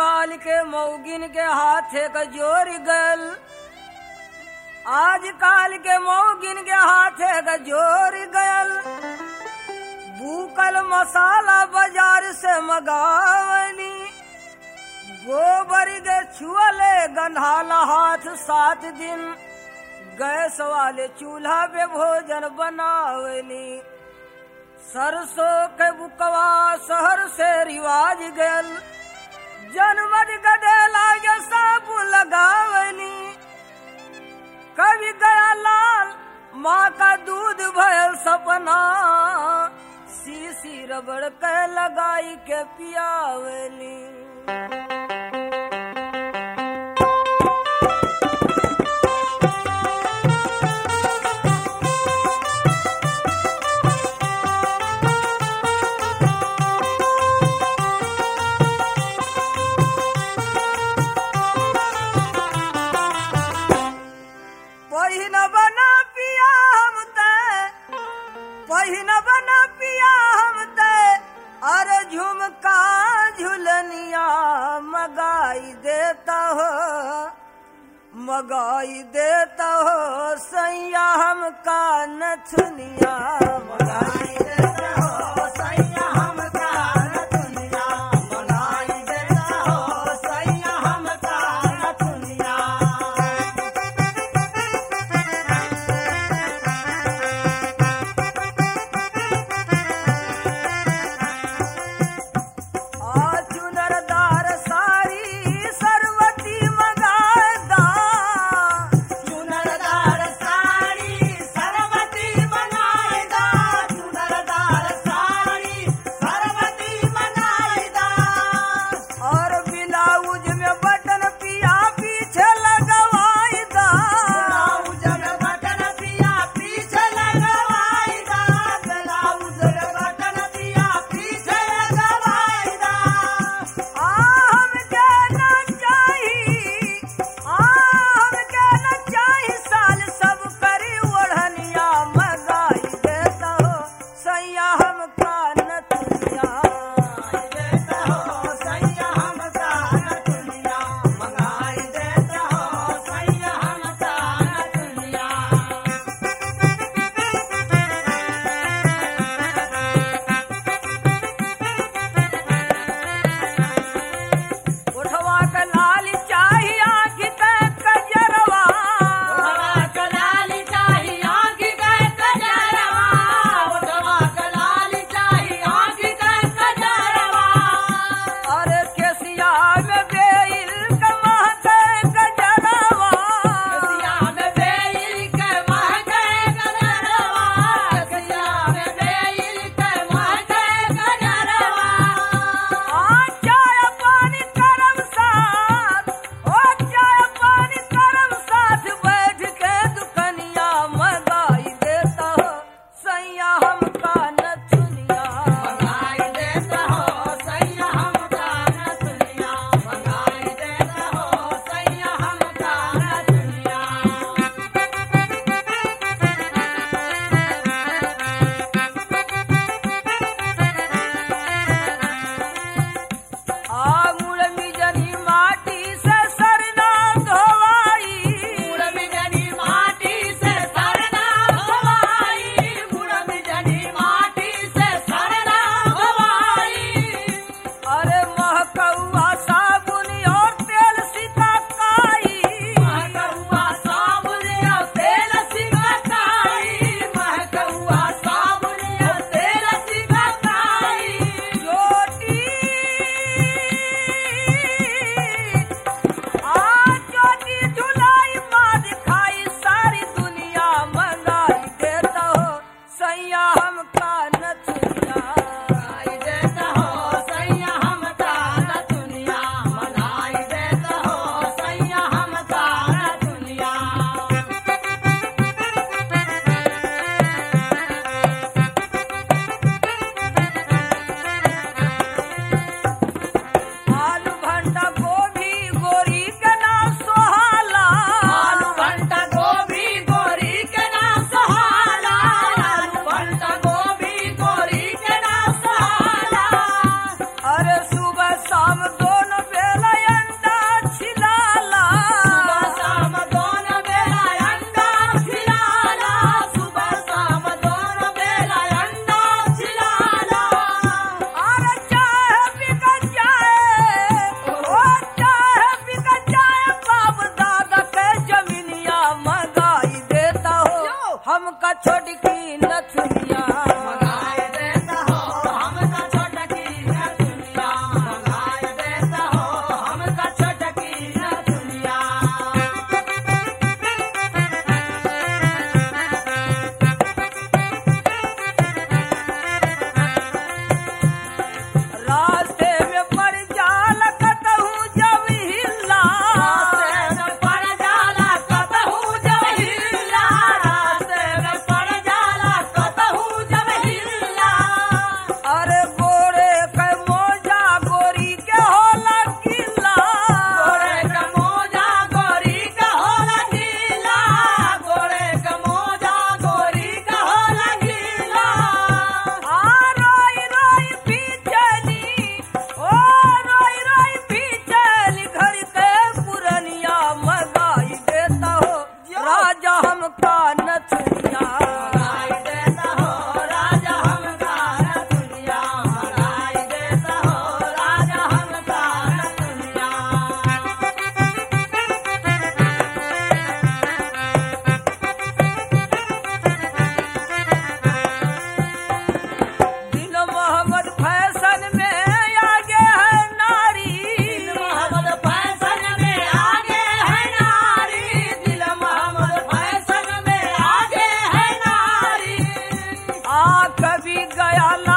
काल के मौगिन के हाथे का जोर गल आज काल के मौगिन के हाथे का जोर गयल भूकल मसाला बाजार से मगावली गोबर के छुअले गंधाला हाथ सात दिन गैस वाले चूल्हा पे भोजन बनावली सरसों के बुकवा शहर से रिवाज गयल जनमत गदेला के साबु लगावली कभी गया लाल माँ का दूध भयल सपना सीसी रबड़ के लगाई के पियावली पहिन बना पिया हम ते पहिन बना पिया हम ते अरे झुमका झुलनिया मगाई देता हो मगाई देता हो सैया हमका नथुनिया मगाई देता हो सैया हमका नथुनिया मगाई देता हो सैया हमका नथुनिया आ चुनरदार सारी सरवती मगादा चुनरदार साड़ी सरवती मगादा चुनरदार साड़ी सरवती मगादा और ब्लाउज में बटन पिया पीछे लगवाईदा ब्लाउज में बटन पिया पीछे लगवाईदा ब्लाउज में बटन पिया पीछे लगवाईदा आ हमके ना चाही आ हमके ना चाही साल सब करी ओढ़निया मगाई देता हो सैया हमका नतुनिया देता हो सैया हमका नतुनिया मंगाई देता हो सैया हमका नतुनिया उठवा के लाल चाही आँखी के कजरवा उठवा के लाल चाही आँखी के कजरवा उठवा के लाल चाही आँखी के कजरवा अरे केसिया में बेल के महके कजरवा केसिया में बेल के महके कजरवा केसिया में बेल के महके कजरवा आ चाय पानी करम साथ ओ चाय पानी करम साथ बैठ के दुकनिया मगाई देता हो सैया हमका नथुनिया मगाई देता हो सैया हमका नथुनिया मगाई देता हो सैया हमका नथुनिया आंगुर मिजनी माटी से सरना धोवाई गुड़ मिजनी माटी से सरना धोवाई गुड़ मिजनी माटी से सरना धोवाई अरे महकौआ साबुन और तेल सिकाई महकौआ साबुन और तेल सिकाई महकौआ साबुन और तेल सिकाई रोटी आ ज्योति धुलाई माँ दिखाई सारी दुनिया मंगाई देता हो सैया हमका नथुनिया मंगाई देता हो सैया हमका नथुनिया मंगाई देता हो सैया हमका नथुनिया आलू भंटा गोभी गोरी के नाम सोहाला आलू भंटा गोभी गोरी के नाम सोहाला आलू भंटा गोभी गया ला